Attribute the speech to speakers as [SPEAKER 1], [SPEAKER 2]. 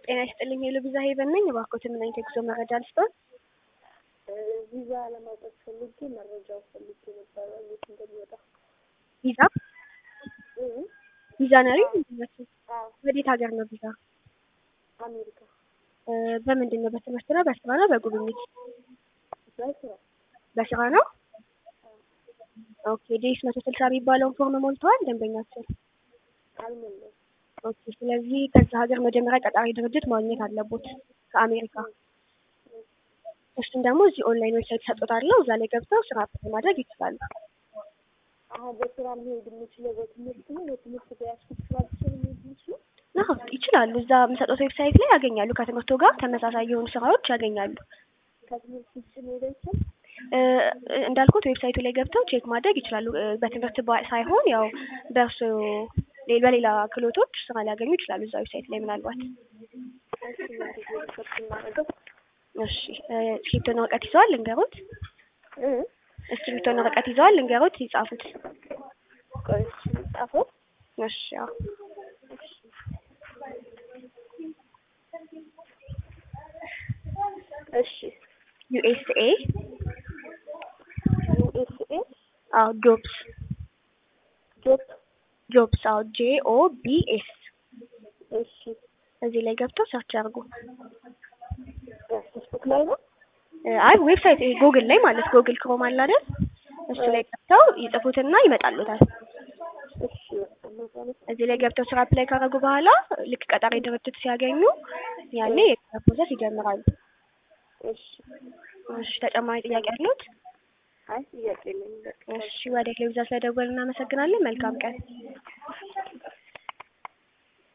[SPEAKER 1] ጤና ይስጥልኝ የልብዛ ሄቨን ነኝ። እባክዎት ምን አይነት የጉዞ መረጃ ልስጥዎት?
[SPEAKER 2] ቪዛ ለማውጣት ፈልጌ መረጃው ፈልጌ ነበረ እንዴት እንደሚወጣ።
[SPEAKER 1] ቪዛ
[SPEAKER 2] እህ
[SPEAKER 1] ቪዛ ነሪ
[SPEAKER 2] አዎ
[SPEAKER 1] ወዴት ሀገር ነው ቪዛ?
[SPEAKER 2] አሜሪካ
[SPEAKER 1] እ በምንድን ነው? በትምህርት ነው? በስራ ነው? በጉብኝት?
[SPEAKER 2] በስራ
[SPEAKER 1] በስራ ነው። ኦኬ ዴስ መቶ ስልሳ የሚባለውን ፎርም ሞልተዋል ደንበኛችን?
[SPEAKER 2] አልሞላም።
[SPEAKER 1] ኦኬ ስለዚህ ከዛ ሀገር መጀመሪያ ቀጣሪ ድርጅት ማግኘት አለቦት ከአሜሪካ። እሱን ደግሞ እዚህ ኦንላይን ዌብሳይት ሰጥቶታለሁ። እዛ ላይ ገብተው ስራ አፕላይ ማድረግ ይችላሉ።
[SPEAKER 2] አሁን በስራ መሄድ የምችለው በትምህርት ነው። በትምህርት በያዝኩት ስራ ብቻ ነው መሄድ የምችለው።
[SPEAKER 1] አዎ ይችላሉ። እዛ የምሰጡት ዌብሳይት ላይ ያገኛሉ። ከትምህርቱ ጋር ተመሳሳይ የሆኑ ስራዎች ያገኛሉ።
[SPEAKER 2] ከትምህርት ውጭ መሄድ አይቻልም።
[SPEAKER 1] እ እንዳልኩት ዌብሳይቱ ላይ ገብተው ቼክ ማድረግ ይችላሉ። እ በትምህርት ባ- ሳይሆን ያው በእርሱ ሌ- በሌላ ክህሎቶች ስራ ሊያገኙ ይችላሉ እዛ ዌብሳይት ላይ ምናልባት።
[SPEAKER 2] እሺ እንግዲህ ሪሰርች የማደርገው
[SPEAKER 1] እሺ እ እስክሪብቶና ወረቀት ይዘዋል ልንገሩት?
[SPEAKER 2] እ
[SPEAKER 1] እስክሪብቶና ወረቀት ይዘዋል ልንገሩት? ይጻፉት።
[SPEAKER 2] ቆይ እሺ ጻፈው።
[SPEAKER 1] እሺ ያው
[SPEAKER 2] እሺ
[SPEAKER 1] ዩኤስኤ
[SPEAKER 2] ዩኤስኤ
[SPEAKER 1] አዎ ጆብስ
[SPEAKER 2] ጆብ
[SPEAKER 1] ጆብስ አዎ ጄ ኦ ቢ ኤስ
[SPEAKER 2] እሺ
[SPEAKER 1] እዚህ ላይ ገብተው ሰርች ያድርጉ።
[SPEAKER 2] ፌስቡክ ላይ ነው።
[SPEAKER 1] እ አይ ዌብሳይት ይሄ ጎግል ላይ ማለት ጎግል ክሮም አለ አይደል? እሱ ላይ ገብተው ይጽፉትና ይመጣሉታል።
[SPEAKER 2] እሺ በቃ ነው።
[SPEAKER 1] እዚህ ላይ ገብተው ስራ አፕላይ ካደረጉ በኋላ ልክ ቀጣሪ ድርጅት ሲያገኙ ያኔ የስራ ፕሮሰስ ይጀምራሉ።
[SPEAKER 2] እሺ
[SPEAKER 1] እሺ ተጨማሪ ጥያቄ አለዎት?
[SPEAKER 2] አይ ጥያቄ የለኝም በቃ
[SPEAKER 1] እሺ ወደ ቴሌቪዥን ስለደወልን እናመሰግናለን። መልካም ቀን።